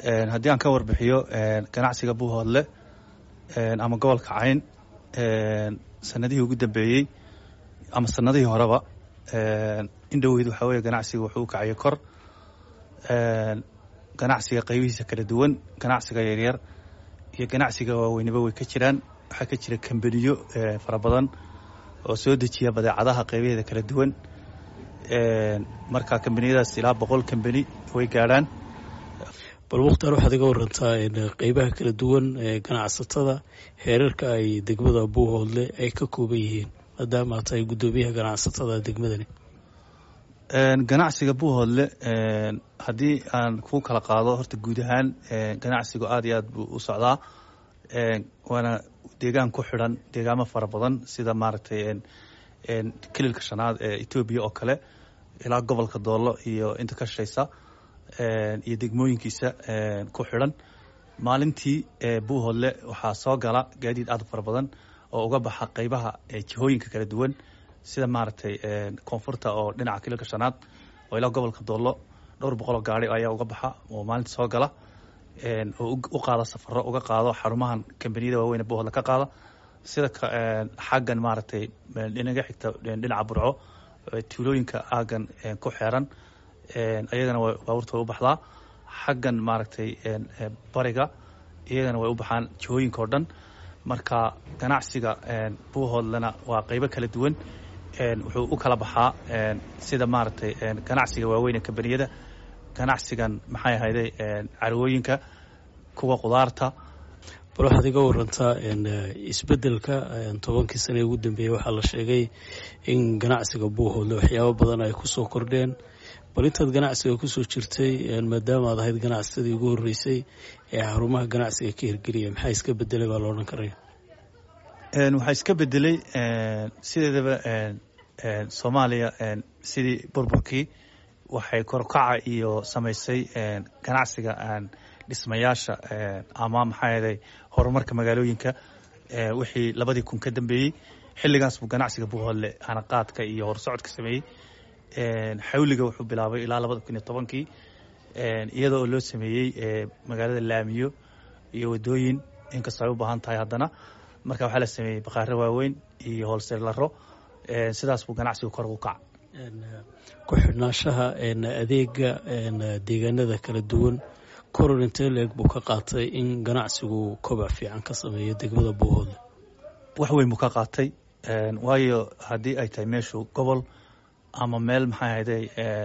haddii aan ka warbixiyo ganacsiga buuhoodle ama gobolka cayn sanadihii ugu dambeeyey ama sanadihii horeba in dhoweyd waxaa weye ganacsiga wuxuu u kacayay kor ganacsiga qaybihiisa kala duwan ganacsiga yaryar iyo ganacsiga waaweyniba way ka jiraan waxaa ka jira kambaniyo fara badan oo soo dejiya badeecadaha qaybaheeda kala duwan marka kambaniyadaas ilaa boqol kambani way gaadhaan bal mukhtaar waxaad iga warantaa qeybaha kala duwan ee ganacsatada heerarka ay degmada buuhoodle ay ka kooban yihiin maadaama aad tahay guddoomiyaha ganacsatada degmadani ganacsiga buuhoodle haddii aan ku kala qaado horta guud ahaan ganacsigu aad iyo aad buu u socdaa waana deegaan ku xidhan deegaamo fara badan sida maaragtay kililka shanaad ee etoobiya oo kale ilaa gobolka doollo iyo inta ka shaysa iyo degmooyinkiisa ku xidhan maalintii buuhoodle waxaa soo gala gaadiid aad u fara badan oo uga baxa qeybaha jihooyinka kala duwan sida maaragtay koonfurta oo dhinaca kililka shanaad oo ilaa gobolka doollo dhowr boqoloo gaari ayaa uga baxa oo maalinta soo gala oo u qaada safaro uga qaado xarumahan kambaniyada waaweyne buuhoodle ka qaada sida xaggan maaragtay dhinaga xigta dhinaca burco tuulooyinka aagan ku xeeran iyagana baabuurta way u baxdaa xaggan maaragtay bariga iyagana way u baxaan jihooyinka oo dhan marka ganacsiga buuhoodlena waa qeybo kala duwan wuxuu u kala baxaa sida maaragtay ganacsiga waaweyne kambaniyada ganacsigan maxay ahayday carwooyinka kuwa qudaarta bal waxaad iga warantaa isbedelka tobankii sane ugu dambeeyey waxaa la sheegay in ganacsiga buuhoodle waxyaabo badan ay kusoo kordheen bal intaad ganacsiga kusoo jirtay maadaama aad ahayd ganacsatadii ugu horreysay ee xarumaha ganacsiga ka hirgeliya maxaa iska bedelay baa la odhan karaya waxaa iska bedelay sideedaba soomaaliya sidii burburkii waxay korkaca iyo samaysay ganacsiga dhismayaasha ama maxaa yeelay horumarka magaalooyinka wixii labadii kun ka dambeeyey xilligaas buu ganacsiga buuhoodle hanaqaadka iyo horsocodka sameeyey xawliga wuxuu bilaabay ilaa labada kun iyo tobankii iyada oo loo sameeyey magaalada laamiyo iyo wadooyin inkastoo ay u baahan tahay haddana marka waxaa la sameeyey bakhaaro waaweyn iyo hoolseelaro sidaas buu ganacsigu kor ugu kaca ku xidhnaanshaha adeega deegaanada kala duwan koror intee leeg buu ka qaatay in ganacsigu kobac fiican ka sameeyo degmada buuhoodle wax weyn buu ka qaatay waayo haddii ay tahay meeshu gobol ama meel maxay ahayday